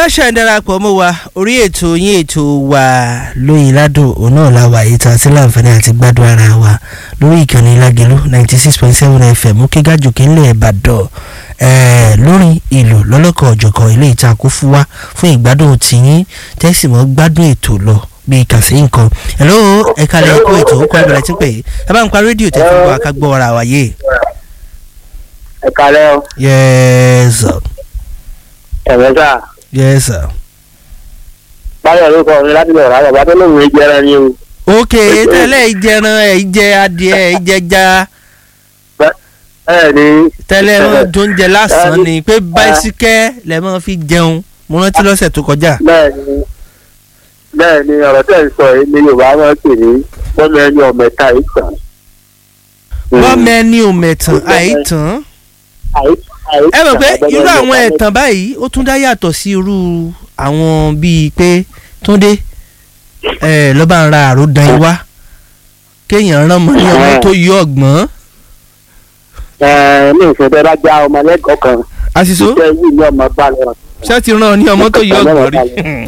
bá ṣe ń darapọ̀ mọ́ wa orí ètò yín ètò wa lóyin ládùn òun náà la wà yìí tá a ti láǹfààní àti gbádùn ara wa lórí ìkànnì lágẹ̀lú ninety six point seven fm ó kéga jòkè ńlẹ̀ ìbàdàn lórí ìlú lọ́lọ́kọ̀ ọ̀jọ̀kan ilé ìtakùn fún wa fún ìgbádùn tìyín tẹ́sí mọ́ gbádùn ètò lọ bí kàsí nǹkan hello ẹ kalẹ̀ ẹ̀kọ́ ètò ó kọ́ ẹ̀bẹ̀rẹ̀ tí pé ẹ bá ń pa rédíò tẹ́ fún wa ká gbọ́ ara wa yé. ẹ kalẹ́ o. yes sir. ẹ̀rọ sà. yes sir. báyọ̀ ló kọ́ mi láti lọ rà bàbá tó lóun ìjẹran ni o. ok tẹ́lẹ̀ ìjẹran ẹ̀ ìjẹ adìẹ ẹ̀ ìjẹja bẹ́ẹ̀ ni. tẹ́lẹ̀ wọn tó ń jẹ lásán ni pé báísíkẹ́ lẹ́ máa fi jẹun mo rántí lọ́sẹ̀ tó kọjá. bẹ́ẹ̀ ni bẹ́ẹ̀ ni ọ̀rọ̀ tẹ̀ ń sọ yìí ni yorùbá máa ń pè ní bọ́mọ ẹni ọ̀mẹ̀ta ìtàn. bọ́mọ ẹni ò mẹ̀tàn àìtàn ẹ mọ̀ pé irú àwọn ẹ̀tàn báyìí ó tún dá yàtọ̀ sí irú àwọn bíi pé túndé ẹ lọ́ba ń ra àròdàn ìwá kéèyàn rán mọ́ ní ọmọ tó yọ ọ̀gbọ́n. ẹ ní ìfẹ́ bá já ọmọ lẹ́kọ̀ọ́ kan àṣìṣó iṣẹ́ yìí ní ọmọ bá lọ. ṣé ti rán ọ ní ọmọ tó yọ ọ̀gbọ́n rí.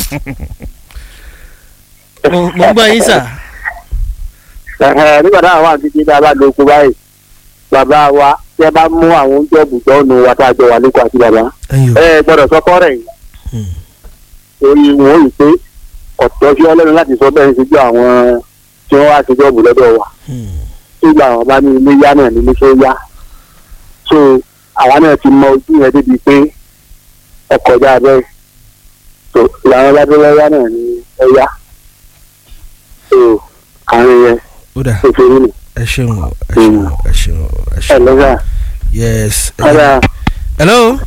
mo mo ń gbọ́ yín sà. Ẹ̀hẹ̀, nígbà táwọn wà títí tá a bá lo oko báyìí bàbá wa tí ẹ bá mú àwọn oúnjẹ òbújọ́ ọ̀nù wa tá a jọ wà lẹ́kọ̀ọ́ àti bàbá ẹ̀yin o. ẹ gbọ́dọ̀ sọ́kọ́ rẹ̀ yìí Hmm. torí wọn ò rí pé ọ̀tọ̀ sí ọlọ́run láti sọ bẹ́ẹ̀ ṣe jọ àwọn tí wọ́n wá ṣe jọ́ọ̀bù lọ́dọ̀ wa Hmm. tó gba àwọn bá ní ilé yá náà ní ilé tó yá so àwa náà ti mọ ojú yẹn débi pé ọkọ̀ já bẹ́ẹ̀ so làwọn bá dé lọ́yà náà ní ẹ̀yà so àárín yẹn ó dà tó ṣe rí nù ẹ ṣeun o ẹ ṣeun o ẹ ṣeun o ẹ ẹ ṣeun o. lọ́sà yes. ọ̀dà hello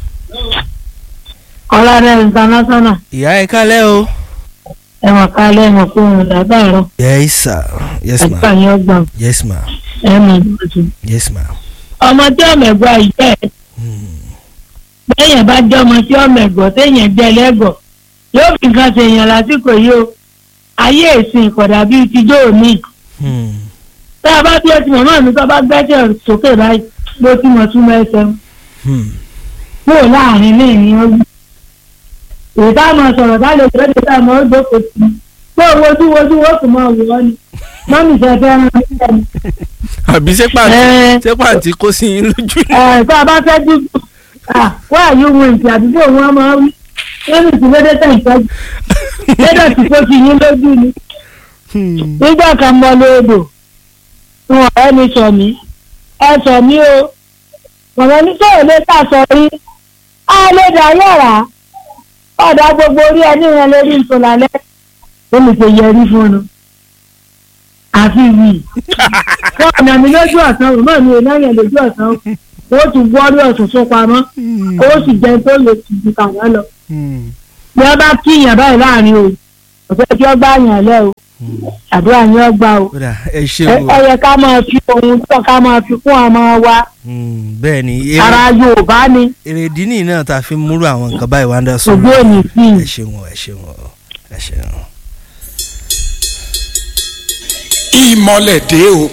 ọlọ́dẹ international ìyá ẹ kálẹ̀ o. ẹ̀wọ̀n kalẹ̀ ẹ̀wọ̀n kó wọn dàgbàrọ̀ yes sir yes ma ẹ̀ka yẹn gbọ̀n yes ma ẹ̀mọ̀ ìgbọ̀nsẹ̀. yes ma. ọmọ tí ọmọ ẹ̀gbọ́n àyíká ẹ̀ Hmm. bẹ́yẹn bá jẹ́ ọmọ tí ọmọ ẹ̀gbọ́n téèyàn jẹ́ lẹ́gọ̀ yóò fi nǹkan ṣèyàn lásìkò yìí o ayé ìsìn ìkọ̀dà bíi tijọ́ òní Hmm. tá a bá bí ẹtì mọ̀mọ́ mi tó bá gbẹ́jẹ̀ sókè báyìí ló ti mọ̀ túmọ̀ ẹsẹ̀ Hmm. kúrò láàrin ní ìní ogun èyí tá a mọ̀ sọ̀rọ̀ tá a lè jẹ́ èdè tá a mọ̀ ó jókòó sí i pé wojú wojú wo sì mọ̀ wò ọ́ ni mọ́mì ṣe fẹ́ rán mi lẹ́nu. àbí ṣé pàǹtí Ẹ. ṣé pàǹtí kó sí yín lójú ni. ẹ tá a bá fẹ́ dúdú wá àyè ohun ìsìn àdúgbò wọn máa wí lórí ìsìnlédè tẹ̀ ìtọ́jú lédè tí kò fi yín lójú ni Hmm. nígbà kan mọ lóòdò wọn ọ̀rẹ́ mi sọ mí ẹ sọ mí o mọ̀mọ́ ní sọ̀rọ̀ lé tà sọ rí á lè dá yàrá ọ̀dà gbogbo orí ẹni yẹn lórí ìtòlálẹ́ ó lè ṣe yẹrí fún un àfi wì wọn ọ̀nà mi lójú ọ̀sán mọ̀mọ́ mi ò náà yẹn lójú ọ̀sán ó tún gbọ́ orí ọ̀sán tó pamọ́ ó sì jẹun tó lè tù ju kàwá lọ Hmm. bí wọ́n bá kíyàn báyìí láàrin o ọ̀sẹ̀ tí wọ́n gbá yàn lẹ́ o Hmm. àdúrà yín ọgbà o ó dà ẹ ṣe ẹ o. ẹ yẹ ká máa fi ohun tó ká máa fi kún ọmọ wa Hmm. bẹ́ẹ̀ ni èrè- ara yorùbá ni èrèdí nìyí náà tá a fi múrú àwọn nǹkan báyìí wá ń dá sọ. ògbó òní sí i. ẹ ṣeun o ẹ ṣeun o ẹ ṣeun o. ìmọ̀lẹ̀ dé o